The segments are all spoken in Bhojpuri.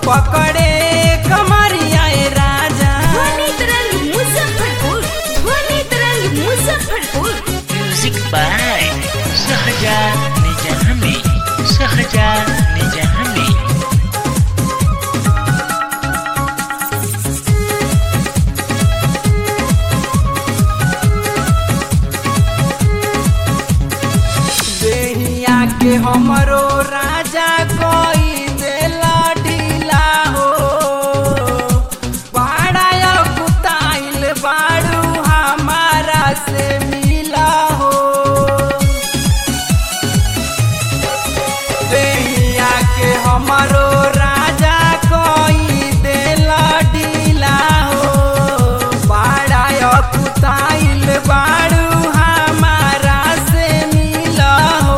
पकड़े कमरिया ए राजा ध्वनि तरंग मुजफ्फरपुर ध्वनि तरंग मुजफ्फरपुर म्यूजिक बाय सहजा निजामी सहजा निजामी देहिया के हमरो राजा कोई देला ढीला हो बाड़ा कुताइल बाड़ू हमारा से मिला हो देहिया के हमरो राजा कोई देला ढीला हो बाड़ा कुताइल बाड़ू हमारा से मिला हो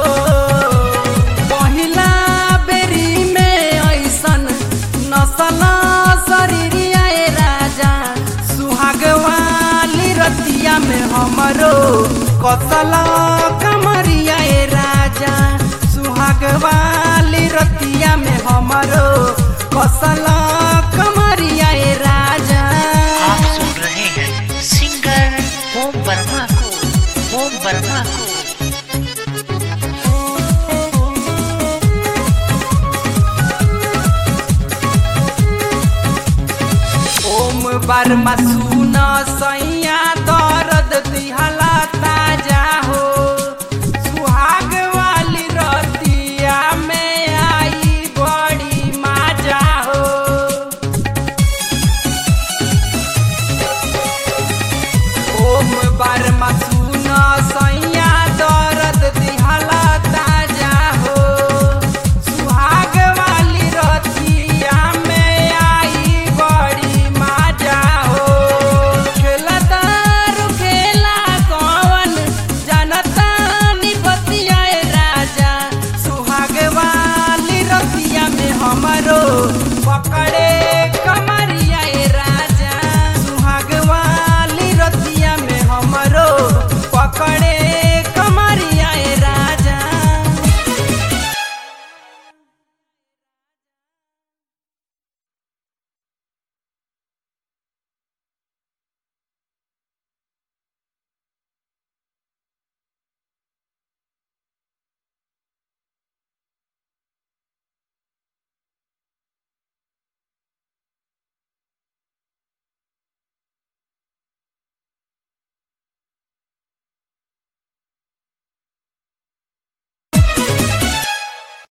पहिला बेरी में ऐसन नसल शरीरिया ए राजा सुहाग वाली रतिया में हमरो कसल कमरिया ए राजा सुहाग वाली रतिया में हमरो कसल कमरिया ए राजा आप सुन रहे हैं सिंगर ओम वर्मा को ओम वर्मा को ओम बर्मा सुन सैया दर्द दिहला